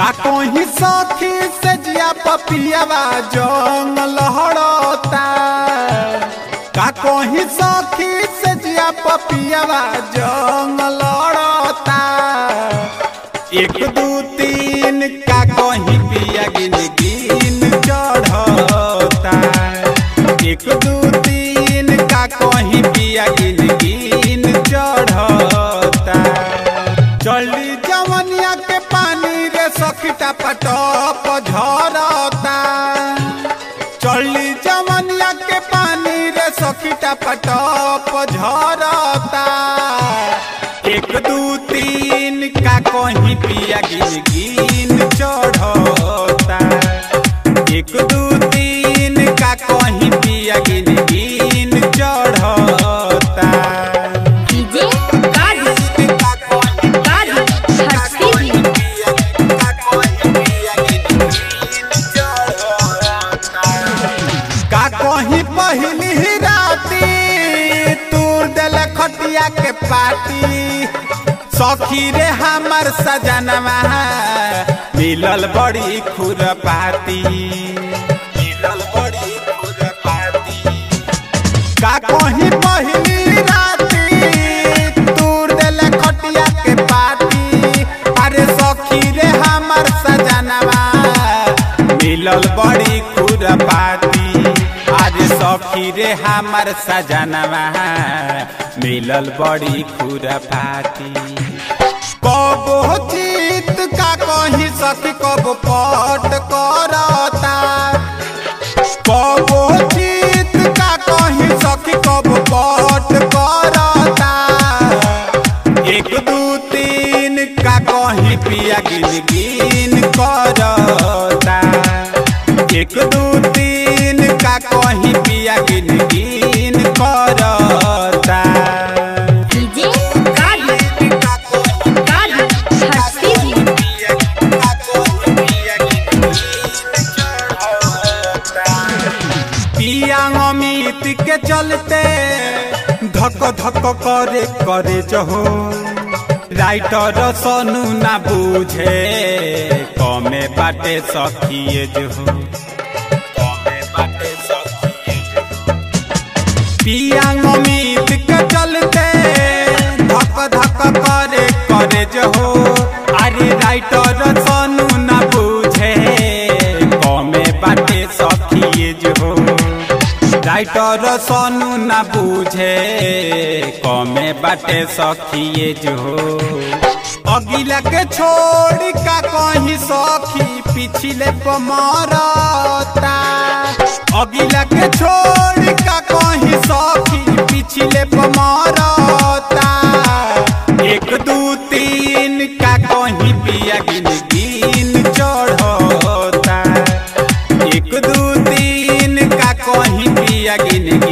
का कोही सखी से जिया पपियावा जंग लहड़ता का कोही सखी से जिया पपियावा जंग लहड़ता एक दू तीन का कोही पिया गिन गिन चढ़ता एक दू तीन का कोही पिया गिन गिन चढ़ता चली जवनिया के पानी रे सखीटा पटप झरता चली जवनिया के पानी रे सखीटा पटप झरता एक दू तीन का कहीं पिया गिन गिन चढ़ता एक दू तीन का कहीं पिया गिन गिन चढ़ता डीजे कादी कादी हटती भी का कहीं पहली ही राती तूर दिल खटिया के पाती सखी रे हमर सजनवा मिलल बड़ी खुरपाती मिलल बड़ी खुरपाती का कहीं पहली राती तूर दिल खटिया के पाती अरे सखी रे हमर सजनवा मिलल बड़ी खुरपाती अरे सखी रे हमर सजनवा मिलल बड़ी खुरपाती कबो जीत का कहीं सखी कब पट करता कबो जीत का कहीं सखी कब पट करता एक दू तीन का कहीं पिया गिन गिन करता एक दू तीन का कहीं पिया गिन गिन करता डीजे कादी कादी हटती भी पिया अमित के चलते धक धक करे करे जहो राइटर सोनू ना बूझे कमे बाटे सखिए जो कमे बाटे सखिए जो पिया अमित के चलते धक धक करे करे जहो अरे राइटर सोनू ना बूझे कमे बाटे सखिए जो राइटर सोनू ना बूझे कमे बाटे सखिए जो अगिला के छोड़ का कहीं सखी पिछले पमरता अगिला के छोड़ का कहीं सखी पिछले पमरता एक दू तीन का कहीं पिया गिन गिन चढ़ता एक दू तीन का कहीं पिया गिन गिन